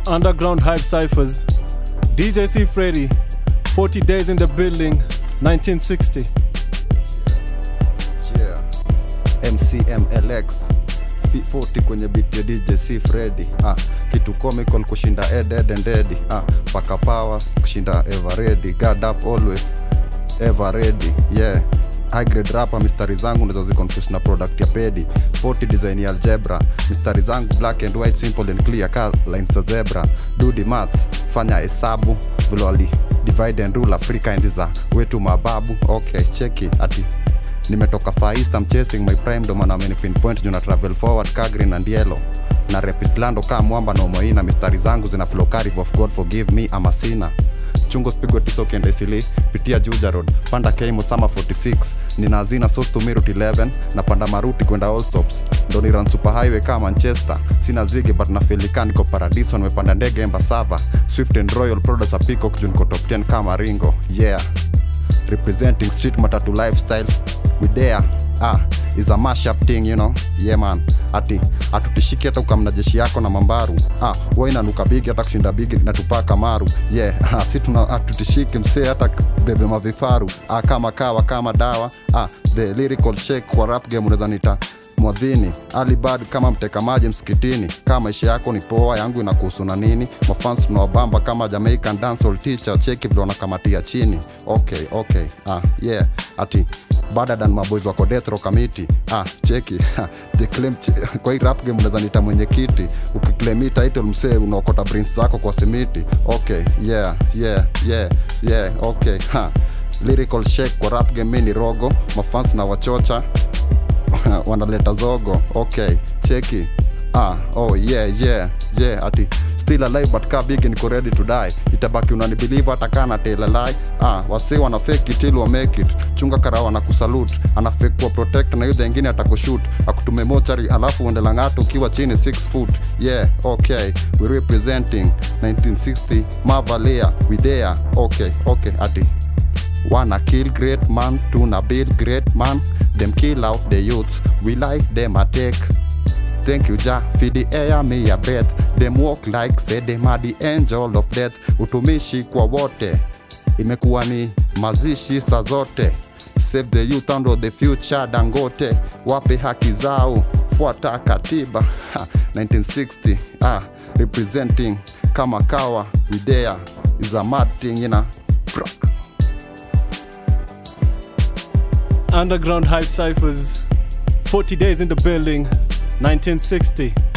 Underground Hype Cyphers. DJ C. Freddy. 40 Days in the Building, 1960. Yeah. MCMLX F40 kwenye beat ya DJ C Freddy ah, kitu comical kushinda Ed Ed and Eddie ah, paka power kushinda ever ready God up always ever ready yeah high grade rapper mistari zangu ndizo ziconfuse na product ya pedi 40 design ya algebra mistari zangu black and white simple and clear ka lines za zebra dudi maths fanya hesabu vile wali divide and rule africa enzi za wetu mababu okay cheki ati nimetoka far east I'm chasing my prime ndo maana ameni pinpoint juu na travel forward ka green and yellow na repislando ka mwamba na umoina mistari zangu zina flow curve of god forgive me ama sina chungo spigo tiso kende isili pitia juja road panda keimo sama 46 nina hazina sos to mirut 11 na panda maruti kwenda allsops ndo ni run super highway ka manchester sina zigi but na felika niko paradiso nimepanda ndege embasava swift and royal products a peacock juu niko top 10 kama ringo yeah representing street matatu lifestyle we there ah is a mashup thing you know yeah man ati atutishiki hata ukamna jeshi yako na mambaru ah wewe inanuka bigi hata kushinda bigi na tupaka maru yeah ah, si tuna atutishiki msee hata bebe mavifaru ah kama kawa kama dawa ah the lyrical shake kwa rap game unaweza nita mwadhini alibad kama mteka maji msikitini kama maisha yako ni poa yangu inakuhusu na nini mafans tunawabamba kama jamaican dancehall teacher cheki vile wanakamatia chini okay okay ah yeah ati baada dan maboys wako detro kamiti ah cheki ha, the claim ch- kwa hii rap game unaweza nita mwenyekiti ukiclaim title msee unaokota brains zako kwa simiti okay yeah yeah yeah yeah okay ha lyrical shake kwa rap game mi ni rogo mafans na wachocha wanaleta zogo okay cheki ah oh yeah yeah yeah ati still alive but ka big niko ready to die itabaki unanibelieve hata kana telalai ah wase wana fake it till wa make it chunga karawa na kusalute ana fake kwa protect na yule ingine atakushoot akutume mochari alafu uende lang'ato ukiwa chini 6 foot yeah okay we representing 1960 mavalia we there okay okay ati Wanna kill great man, tuna build great man. Them kill out the youths, we life them a take. Thank you Jah, for the air me a breath. Them walk like say them are the angel of death. Utumishi kwa wote, imekuwa ni mazishi saa zote. Save the youth and the future Dangote, wape haki zao, fuata katiba. Ha, 1960, ah, representing kama kawa, we there is a mad thing, you know. Pra. Underground Hype Cyphers. 40 Days in the Building, 1960.